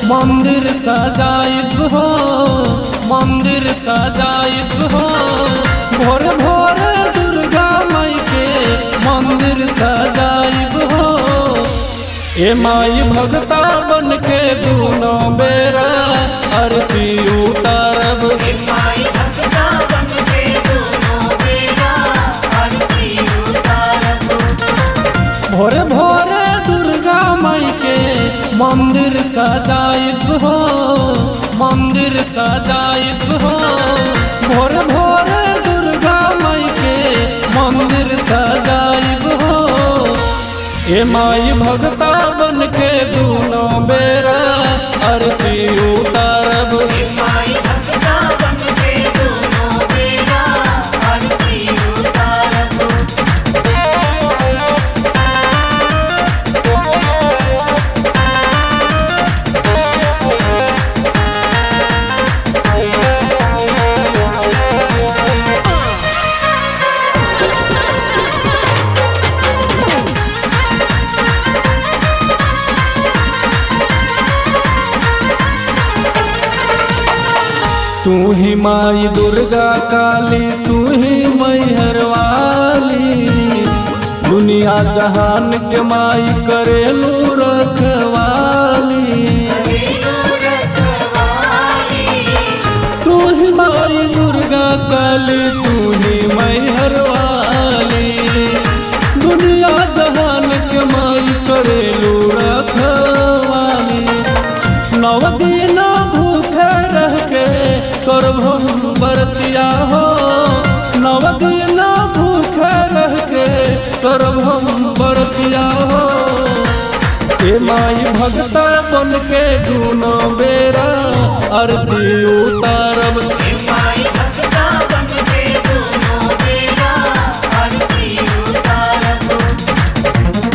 मंदिर सजाइब हो मंदिर सजाइब हो भोर भोर दुर्गा माई के मंदिर सजाइब हो ए माई भगता बन के दूनो बेरा आरती उतारब माई भक्ता बन के दोनों बेरा आरती उतारब भोरे भोरे दुर्गा माई के मंदिर सजाइब हो मंदिर सजाइब हो भोरे भोरे दुर्गा माई के मंदिर सजाइब हो ए माई भगता बन के दूनो बेरा आरती उतारब माई भक्ता बन के दोनों बेरा आरती उतारब तू ही माई दुर्गा काली तू ही मैहर वाली दुनिया जहान के माई करेलू रखवाली रेणु रखवाली तू ही माई दुर्गा काली तू ही मैहर वाली दुनिया जहान के माई करेलू रखवाली नव दिन भूखे रह के करब हम बरतिया हो नव दिन भूखे रह के करब हम बरतिया हो ए माई भगता बन के दूनो बेरा आरती उतारब माई भक्ता बन के दोनों बेरा आरती उतारब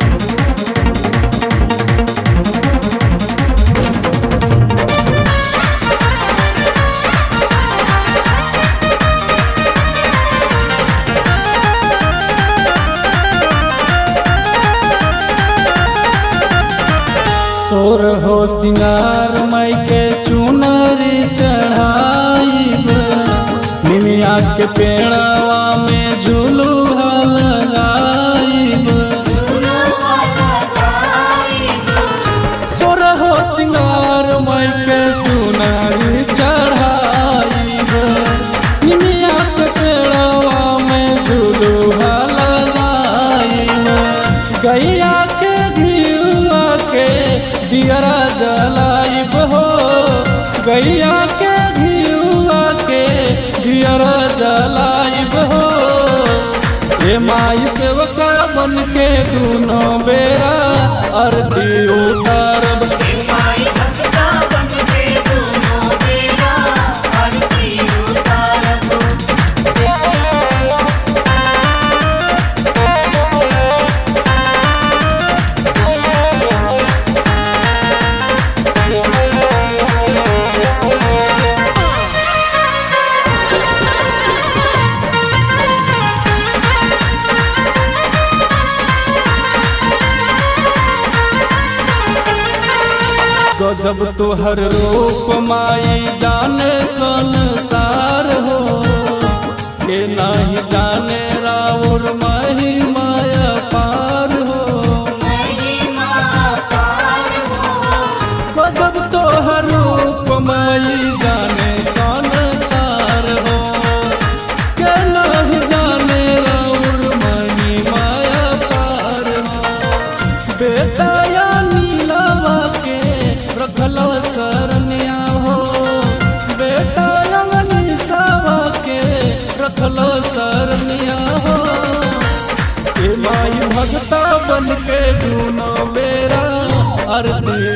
सोर हो सिंगार माई के चुनरी चढ़ाइब निमिया के पेड़वा में झुलुहा लगाइब फूलों वाला गाइब सोर हो सिंगार माई के चुनरी चढ़ाइब निमिया के पेड़वा में झुलुहा लगाइब गैया के घियुआ के दियरा जलाइब हो गैया के घियुआ के दियरा जलाइब हो ए माई सेवका बन के दूनो बेरा आरती उतारब माई भक्ता बन के दोनों बेरा आरती उतारब गजब तोहर रूप माई जाने संसार हो के नहीं जाने राउर माही माया पार हो महिमा पार हो गजब तोहर रूप माई जाने संसार हो के नहीं जाने राउर माही माया पार हो बेटा या नीलावा के रखल सरनिया हो बेटा या निसावा के रखल सरनिया हो ए माई भगता बन के दूनो बेरा आरती